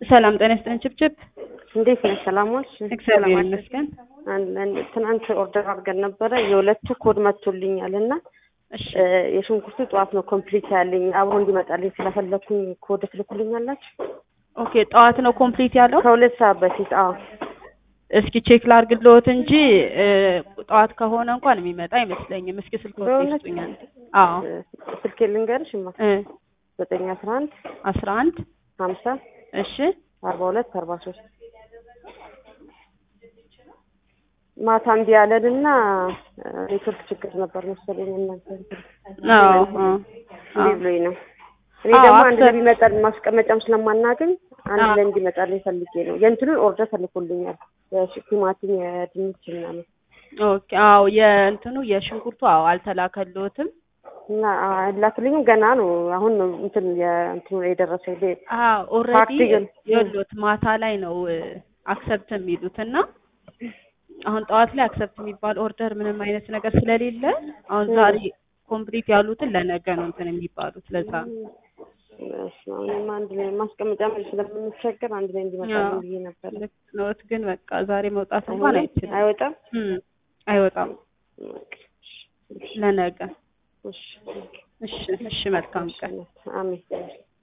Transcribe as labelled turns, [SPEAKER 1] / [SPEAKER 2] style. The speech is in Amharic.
[SPEAKER 1] ሰላም ጤና ይስጥልን ችብችብ።
[SPEAKER 2] እንዴት ነሽ? ሰላም ዋልሽ?
[SPEAKER 1] እግዚአብሔር
[SPEAKER 2] ሰላም
[SPEAKER 1] ይመስገን።
[SPEAKER 2] አለን። ትናንት ኦርደር አድርገን ነበረ የሁለቱ ኮድ መጥቶልኛል እና
[SPEAKER 1] እሺ
[SPEAKER 2] እ የሽንኩርቱ ጠዋት ነው ኮምፕሊት ያለኝ አብሮ እንዲመጣልኝ ስለፈለኩኝ ኮድ ትልኩልኛላችሁ?
[SPEAKER 1] ኦኬ፣ ጠዋት ነው ኮምፕሊት ያለው።
[SPEAKER 2] ከሁለት ሰዓት በፊት አዎ።
[SPEAKER 1] እስኪ ቼክ ላድርግልዎት እንጂ እ ጠዋት ከሆነ እንኳን የሚመጣ አይመስለኝም። እስኪ ስልክ ወጥ
[SPEAKER 2] በእውነት?
[SPEAKER 1] ይስጡኛል። አዎ
[SPEAKER 2] እ ስልኬ ልንገርሽ ማ
[SPEAKER 1] እ
[SPEAKER 2] ዘጠኝ አስራ አንድ
[SPEAKER 1] አስራ አንድ
[SPEAKER 2] ሀምሳ
[SPEAKER 1] እሺ
[SPEAKER 2] አርባ ሁለት አርባ ሶስት ማታ እምቢ ያለን እና ኔትወርክ ችግር ነበር መሰለኝ እናንተ እንትን
[SPEAKER 1] አዎ አዎ
[SPEAKER 2] እምቢ ብሎኝ ነው። እኔ
[SPEAKER 1] አዎ፣
[SPEAKER 2] ደግሞ አንድ ላይ
[SPEAKER 1] አክሰፕት-
[SPEAKER 2] ቢመጣል ማስቀመጫም ስለማናገኝ አንድ
[SPEAKER 1] አዎ።
[SPEAKER 2] ላይ እንዲመጣልኝ ፈልጌ ነው። የእንትኑን ኦርደር ተልኮልኛል። የሽ- ቲማቲም፣ የድንች ምናምን
[SPEAKER 1] ኦኬ። አዎ የእንትኑ የሽንኩርቱ አዎ አልተላከልዎትም።
[SPEAKER 2] እና ላክልኝም ገና ነው። አሁን ነው እንትን የእንትኑ የደረሰኝ ሌ-
[SPEAKER 1] አዎ ኦልሬዲ
[SPEAKER 2] ፓርቲ ግን-
[SPEAKER 1] የሎት ማታ ላይ ነው አክሰፕት የሚሉት እና አሁን ጠዋት ላይ አክሰፕት የሚባል ኦርደር ምንም አይነት ነገር ስለሌለ አሁን
[SPEAKER 2] እ።
[SPEAKER 1] ዛሬ ኮምፕሊት ያሉትን ለነገ ነው እንትን የሚባሉት ለዛ ነው።
[SPEAKER 2] በስመ አብ፣ እኔማ አንድ ላይ ማስቀመጫ መልስ ስለምንቸገር አንድ ላይ እንዲመጣልኝ
[SPEAKER 1] አዎ።
[SPEAKER 2] ብዬ ነበር።
[SPEAKER 1] ልክ ነዎት፣ ግን በቃ ዛሬ መውጣት እንኳን አይችልም።
[SPEAKER 2] አይወጣም።
[SPEAKER 1] እም፣ አይወጣም ለነገ።
[SPEAKER 2] እሺ
[SPEAKER 1] እሺ እሺ፣ መልካም ቀን።
[SPEAKER 2] አሜን።